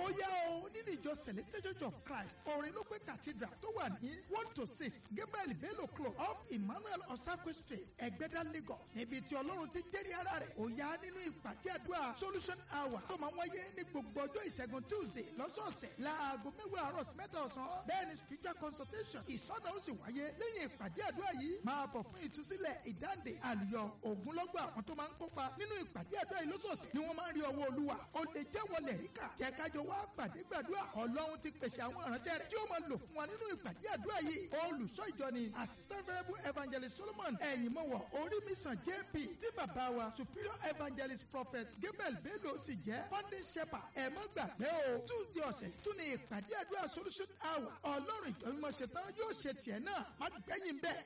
ó yá o nínú ìjọ celestial church of christ orin ló pé cathedral tó wà ní one to six gabriel bello club off emmanuel osakwe street ẹgbẹ́dá lagos níbi tí ọlọ́run ti jẹ́rìí ara rẹ̀ ó yá nínú ìpàdé àdúrà solution hour tó máa ń wáyé ní gbogbo ọjọ́ ìṣẹ́gun tuesday lọ́sọ̀ọ̀sẹ̀ láago mẹ́wàá àárọ̀ sí mẹ́ta ọ̀sán bẹ́ẹ̀ ni spiritual consultation ìsọ̀nà ó sì wáyé lẹ́yìn ìpàdé àdúrà yìí máa bọ̀ fún ìtúsílẹ̀ ìdáǹdè àlùyọ ògúnlọ́gbọ̀ àwọn tó máa ń kópa nínú ìpàdé àdúrà yìí lọ́sọ̀ọ̀sẹ̀ ni wọ́n máa ń rí ọwọ́ olúwa ó lè jẹ́ wọlé ríkà jẹ́ kájọ wá pàdé gbàdúrà ọlọ́run ti pèsè àwọn ìránṣẹ́ rẹ̀ tí ó máa lò fún wa nínú ìpàdé àdúrà yìí olùṣọ́ ìjọ ni assistant variable evangelist solomon ẹ̀yìnmọ̀wọ̀ orí mi sàn jp tí bàbá wa superior evangelist prophet gabriel bello sì jẹ́ founding shepherd ẹ̀ mọ́ gbàgbé o tuesday ọ̀sẹ̀ tún ní ìpàdé àdúrà solution hour ọlọ́run ìjọ mímọ́ ṣetán yóò ṣe tiẹ̀ náà má gbẹ̀yìn bẹ́ẹ̀.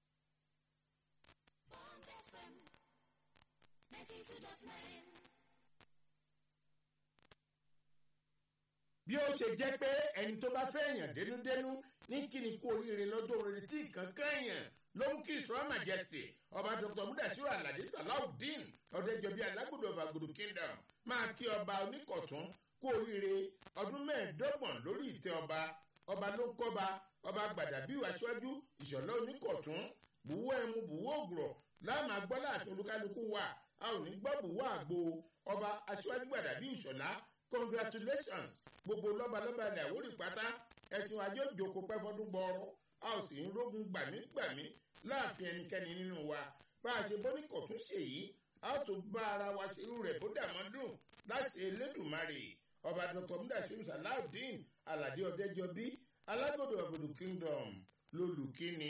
Bond FM 92.9. bí ó ṣe jẹ́ pé ẹni tó bá fẹ́ èèyàn dénúdénú ní kíni kú oríire lọ́jọ́ oríire tí nǹkan kẹ́yàn ló ń kí ìṣúra majesty ọba dr mudasiru alade salawudeen ọ̀dẹ́jọbí alágbòdo ọ̀bàgbòdo kingdom máa kí ọba oníkọ̀tún kú oríire ọdún mẹ́ẹ̀ẹ́dọ́gbọ̀n lórí ìtẹ́ ọba ọba ló ń kọ́ba ọba gbàdàbí aṣáájú ìṣọ̀lá oníkọ̀tún bùwọ́ ẹmu bùwọ́ ògùrọ̀ láàmú agbọ́lá àti olúkálukú wa a ò ní gbọ́ bùwọ́ àgbo ọba aṣáájú gbàdàbí ìṣọ̀lá congratulations gbogbo lọ́balọ́ba ilẹ̀ àwórì pátá ẹ̀sìn ajé òjòkó pẹ́ fọdún gbọ́ọ́rọ́ a ò sì ń rógun gbàmígbàmí láàfin ẹnikẹ́ni nínú wa bá a ṣe bọ́nìkọ̀ tún ṣe yìí a ó tún bá ara wa ṣerú rẹ̀ bó dàmọ́ dùn láṣẹ elédùnmarè ọba dr mudasiru salawudeen alade ọdẹjọbí alágbòdo àgbòdo kingdom lolùkíni.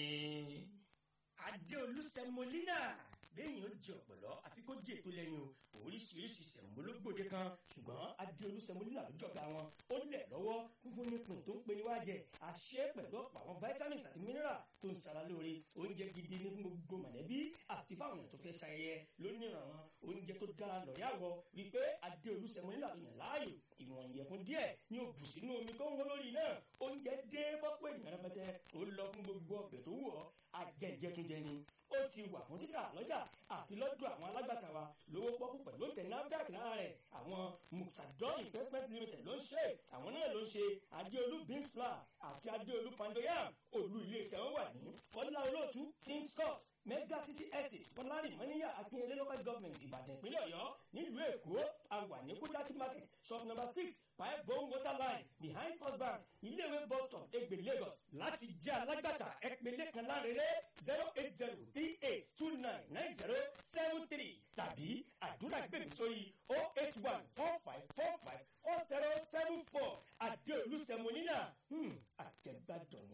adéolú sẹmọlínà lẹ́yìn ó jẹ ọ̀pọ̀lọ́ àfi kó jẹ ètò lẹ́yìn o oríṣiríṣi sẹ̀mólógbòde kan ṣùgbọ́n adéolú sẹmọlínà ló jọba wọn ó lẹ̀ lọ́wọ́ fúnfún nípìn tó ń pe níwájẹ àṣẹ pẹ̀lú ọ̀pọ̀ àwọn vitamins àti mineral tó ń sara lóore oúnjẹ gidi ní fún gbogbo mọ̀lẹ́bí àti fáwọn èèyàn tó fẹ́ ṣayẹyẹ lónìí àwọn oúnjẹ tó dára lọ́yàwó rí i pé adéolú sẹmọlínà ló yàn láàyò ìwọ̀n ìyẹ̀fun díẹ̀ ní o bù sínú omi tó ń wọ́n lórí náà oúnjẹ dé fọ́pọ̀ ènìyàn rẹpẹtẹ ó lọ fún gbogbo ọbẹ̀ tó wù ọ́ ajẹ́jẹ́túnjẹ ni ó ti wà fún títà lọ́jà àti lọ́dọ̀ àwọn alágbàtà wa lówó pọ́kú pẹ̀lú òǹtẹ̀ NAFDAC lára rẹ̀ àwọn muxadon investment limited ló ń ṣe àwọn náà ló ń ṣe adéolú beans flour àti adéolú pandoyam olú iléeṣẹ́ wọn wà ní kọ́lá olóòtú king scott mega city estate fọlárin mọ́níyà akínyẹlé local government ìbàdàn ìpínlẹ̀ ọ̀yọ́ nílùú èkó àwà ní kúdákí market shop number six five bone water line behind first bank iléèwé bus stop egbe lagos láti jẹ́ alágbàtà ẹ̀pẹ̀lẹ̀ kan lárẹ́rẹ́ zero eight zero three eight two nine nine zero seven three tàbí àdúrà gbèmí sórí oh eight one four five four five four zero seven four àdéolú sẹmọ́nínà àjẹgbàdàn ni.